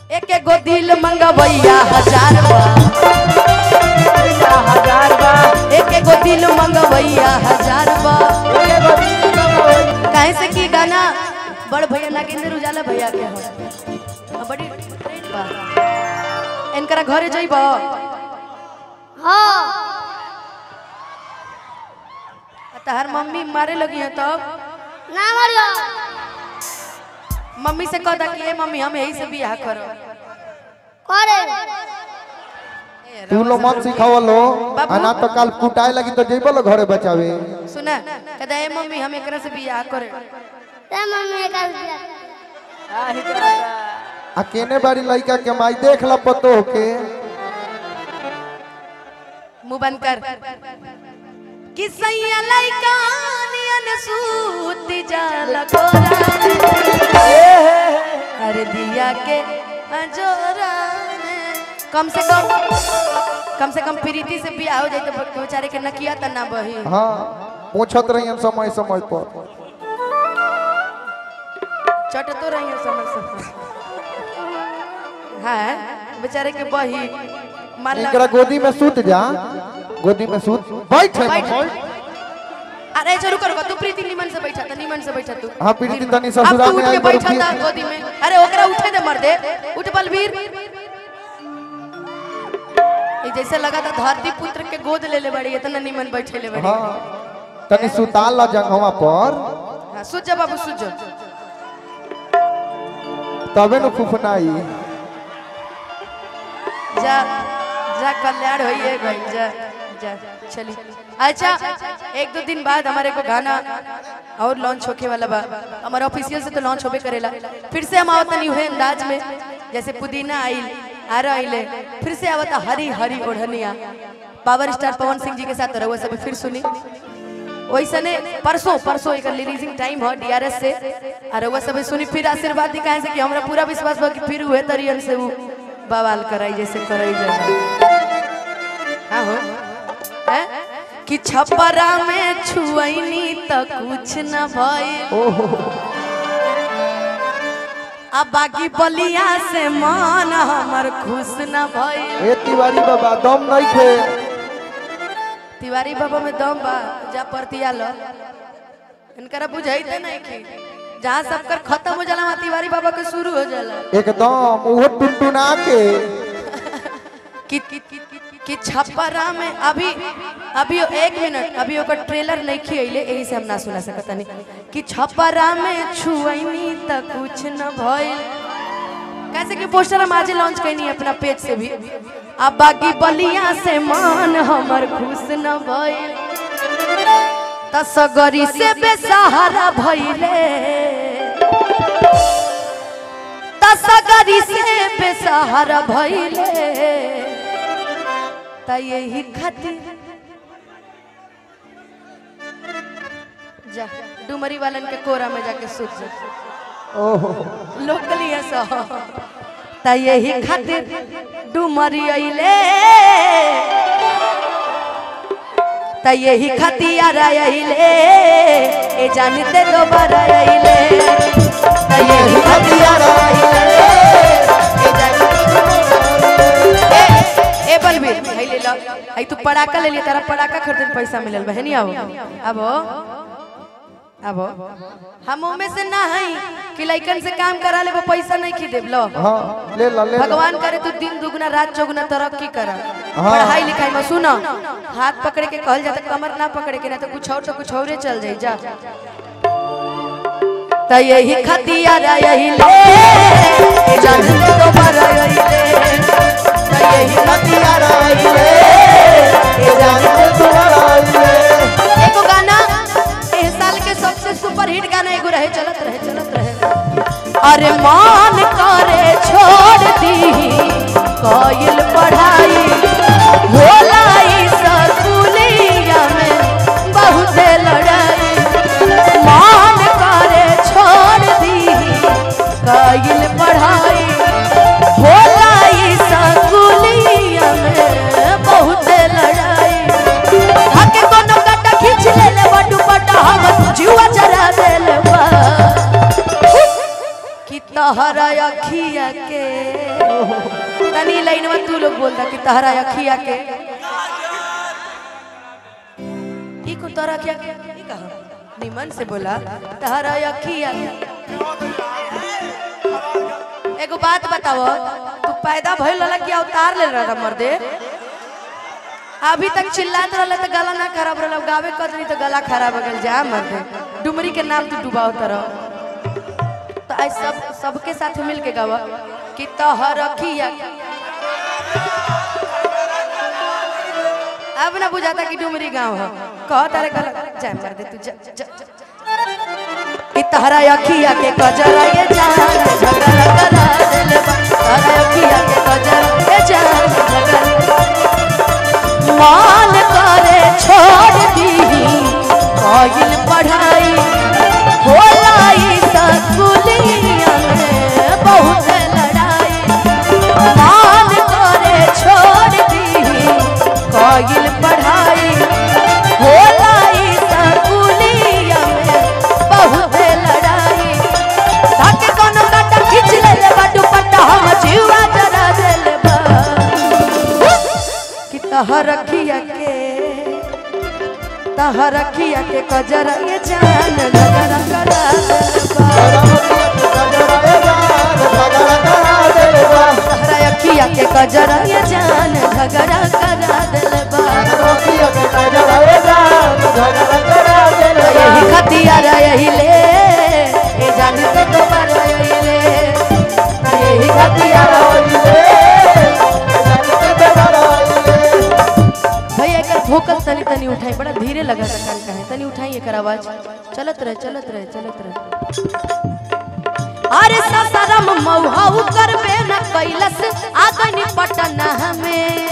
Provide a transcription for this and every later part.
एक एगो दिल मंगवैया हजार बा हजार बा एक एगो दिल मंगवैया हजार बा काहे से की गाना बड़ भैया नागेंद्र उजाला भैया के हो आ बड़ी ट्रेन बा इनकरा घरे जइब हाँ तहर मम्मी मारे लगी है तब ना मरियो मम्मी से कह दा कि ए मम्मी हम यही से बियाह करो करे तू लो मन सिखावलो अना तो काल कुटाए लगी तो जेबलो घरे बचावे सुना कहता ए मम्मी हम एकरा से बियाह करे ते मम्मी का आही दादा आ केने बारी लइका के माई देख ल पतो के मुंह बंद कर कि सैया लइका नियन सूत जाला कोरा अरे दिया के अजोरा में। कम से कम कम से कम प्रीति से बियाह हो जाए तो बेचारे के नकिया त ना बही हाँ पूछत रही समय समय पर चट तो रही है समय से हाँ बेचारे के बही मान ला- इनकरा गोदी में सूत जा गोदी में सूत बैठ है बैठ। बैठ अरे चलो रुको रुको तू प्रीति निमन से बैठा था निमन से बैठा तू हाँ, प्रीति तनी अब ससुराल तू में उठ के आई बैठा बड़ी था थी। गोदी में अरे ओकरा उठे दे मर दे उठ बलबीर ये जैसे लगा था धरती पुत्र के गोद ले ले बड़ी इतना निमन बैठे ले बड़ी हाँ तनी सुताल ला जंगवा पर हाँ, सुझ जा बाबू सुझ जा तबे न फुफनाई जा जा कल्याण होइए गई जा जा चली अच्छा एक दो दिन बाद हमारे को गाना और लॉन्च होके वाला बा हमारा ऑफिशियल से तो लॉन्च होबे करेला फिर से हम आवत नहीं हुए अंदाज में जैसे पुदीना आइल आर आइले फिर से आवता हरी हरी ओढ़निया पावर स्टार पवन सिंह जी के साथ रहुआ सब फिर सुनी वैसने परसों परसों एक रिलीजिंग टाइम हो डीआरएस से और रहुआ सब सुनी फिर आशीर्वाद दी काहे से कि हमरा पूरा विश्वास बा कि फिर हुए तरियन से वो बवाल कराई जैसे कराई जाए हाँ हो हैं? कि छपरा में छुअनी त कुछ न भइल ओहो आ बाकी बलिया से मन हमर खुश न भइल ए तिवारी बाबा दम नहीं खे तिवारी बाबा में दम बा जा परतिया लो इनकरा बुझाइते नहीं कि जहाँ सबकर खत्म हो जाला वहाँ तिवारी बाबा के शुरू हो जाला एकदम उहो टुनटुना के कि कि कि कि छपरा में अभी अभी एक मिनट अभी ओकर ट्रेलर नहीं खियले यही से हम ना सुना सकता नहीं कि छपरा में छुअनी त कुछ न भइल कैसे कि पोस्टर हम आज लॉन्च कैनी अपना पेज से भी अब बाकी बलिया से मान हमर खुश न भइल त सगरी से बेसहारा भइले त सगरी से बेसहारा भइले त यही खातिर जा डुमरी वालन के कोरा में जाके सूत जा ओहो लोकली है सो त यही खातिर डुमरी अइले त यही खातिर अइले ए जानते दोबारा अइले त यही खातिर अइले ए जानते ए ए बलबीर भाई ले लो आई तू पड़ाका ले लिया तेरा पड़ाका खरीदे में पैसा मिलल बहनी आओ आबो आबो हम में से ना हई कि लइकन से काम करा ले पैसा नहीं खी देब लो हाँ ले ला ले ला भगवान करे तू दिन दुगुना रात चौगुना तरक्की कर हाँ। पढ़ाई लिखाई में सुनो हाथ पकड़ के कहल जाता कमर ना पकड़े के ना तो कुछ और तो कुछ और चल जाई जा त यही खतियार यही ले जान तो बर यही ले त यही खतियार यही ले जान एगो गाना एह साल के सबसे सुपर हिट गाना एगो रहे चलत रहे चलत रहे अरे मान करे छोड़ दी कइल पढ़ाई होलाई सकुलिया में बहुत लड़ाई मान करे छोड़ दी कइल पढ़ाई होलाई सकुलिया में बहुत लड़ाई हके कोनो काटा खींच ले ले बटू पटा हम जीवा जरा दे ले बा कि तहरा अखिया के तनी लाइनवा तू लोग बोलता कि तहरा अखिया के ई को तोरा क्या ई कहा निमन से बोला तहरा अखिया एगो बात बताओ तू पैदा भइल रहला कि अवतार ले रहा मर्दे अभी तक चिल्लात रहला तो गला ना खराब रहला गावे कदरी तो गला खराब हो गल जा मर्दे डुमरी के नाम तू डुबाओ तरह तो आज सब सबके साथ मिल के गावा कि तहर अखिया अब ना बुझाता कि डुमरी गांव है कह तारे गला जाए मर दे तू जा, जा, जा, जा। कि तहरा अखिया के कजरा ये जान झगड़ा करा दिल बा तहरा अखिया के कजरा ये जान झगड़ा मान करे छोड़ दी कइल पढ़ाई होलाई सकुलिया में बहुत लड़ाई मान करे छोड़ दी कइल पढ़ाई होलाई सकुलिया में बहुत लड़ाई ताके कोनो काटा खींच ले ले बा दुपट्टा हम जीवा जरा देले बा कि तहर रखिया के तहर रखिया के कजरा ये जान नगर करा तहरा अखिया के कजरा ये जान झगड़ा करा दिल बा यही खतिया यही ले ये जान से दोबारा यही ले यही खतिया भैया एकर भोकल तनी तनी उठाई बड़ा धीरे लगा था कान कहे तनी उठाई एकर आवाज चलत रहे चलत रहे चलत रहे अरे ससरम मौहाउ करबे न कैलस आगनी पटना हमें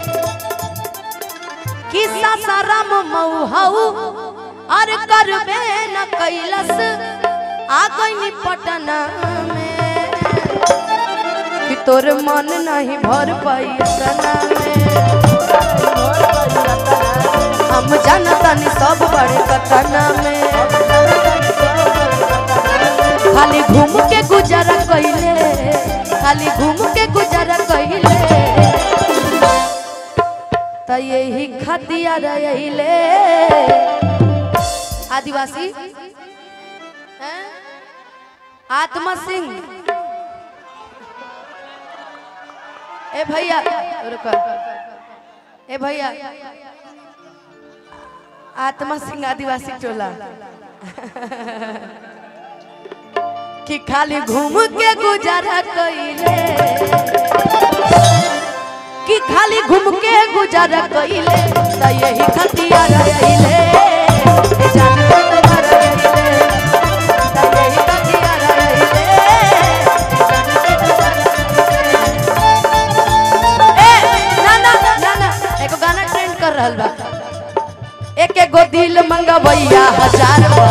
कि ससरम मौहाउ अरे करबे न कैलस आगनी पटना में कि तोर मन नहीं भर पाई तना में हम जानतानी सब बड़े कतना में खाली घूम के गुजारा कइले खाली घूम के गुजारा कइले त यही खतिया रहिले आदिवासी हैं? आत्मा सिंह ए भैया रुको ए भैया आत्मा सिंह आदिवासी टोला कि खाली घूम के गुजारा कइले कि खाली घूम के गुजारा कइले त यही खतिया रहिले ए जान तो तुम्हारा रहिले त यही खतिया रहिले ए जान तो तुम्हारा ए ना ना ना ना एगो गाना ट्रेंड कर रहल बा एक एगो दिल मंगवैया हजार बा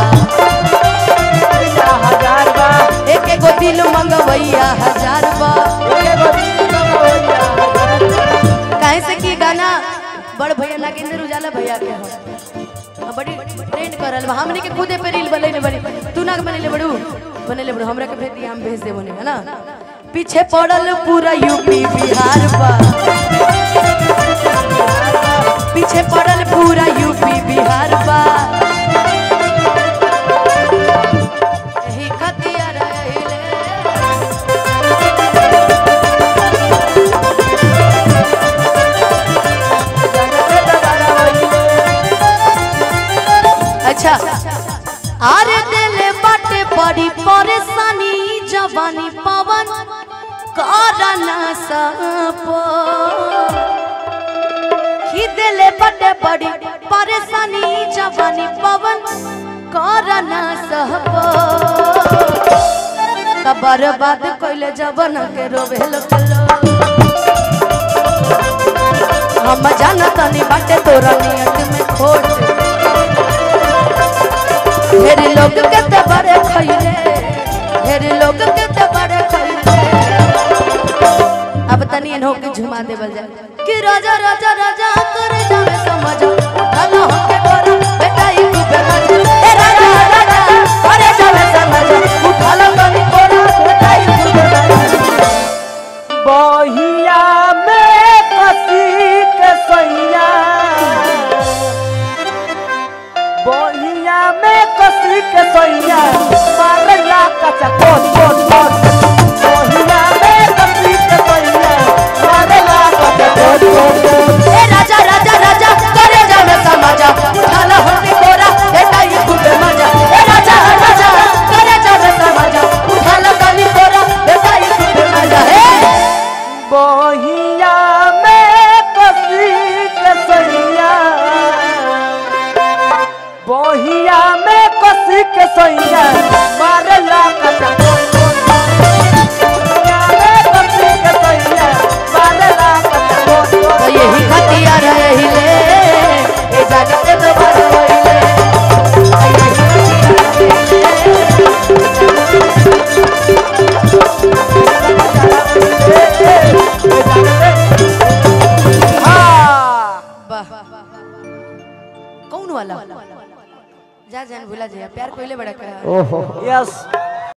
हजार बा एक एगो दिल मंगवैया हजार बा काहे से की गाना बड़ भैया नागेंद्र उजाला भैया के हो आ, बड़ी ट्रेंड कर रहल बा हमनी के खुदे पे रील बनैले बड़ी तू ना बनैले बड़ू बनैले बड़ू हमरा के भेज दिया हम भेज देबो है ना पीछे पड़ल पूरा यूपी बिहार बा पीछे पड़ल पूरा यूपी बिहार बा यही खतिया रहिले अच्छा अरे दिले बाटे बड़ी परेशानी जवानी पवन करना सपो ही दिले बाटे बड़ी परेशानी जवानी पवन करना सपो तब बर्बाद कइले जवन के रोवे लोग हम जानतनी बाटे तोरा नियत में खोट ढेर लोग के ते बड़े खइले ढेर लोग के ते बड़े खइले अब तनी इन्हों के झुमा देवल जाए कि राजा राजा राजा कर जावे समझ उठालो हमके तोरा बेटा ई तू पे मजा ए राजा राजा करे जावे समझ उठालो तनी तोरा बेटा ई तू पे मजा कौन वाला जा जान भूला जाए प्यार कोइले बड़ा का ओहो यस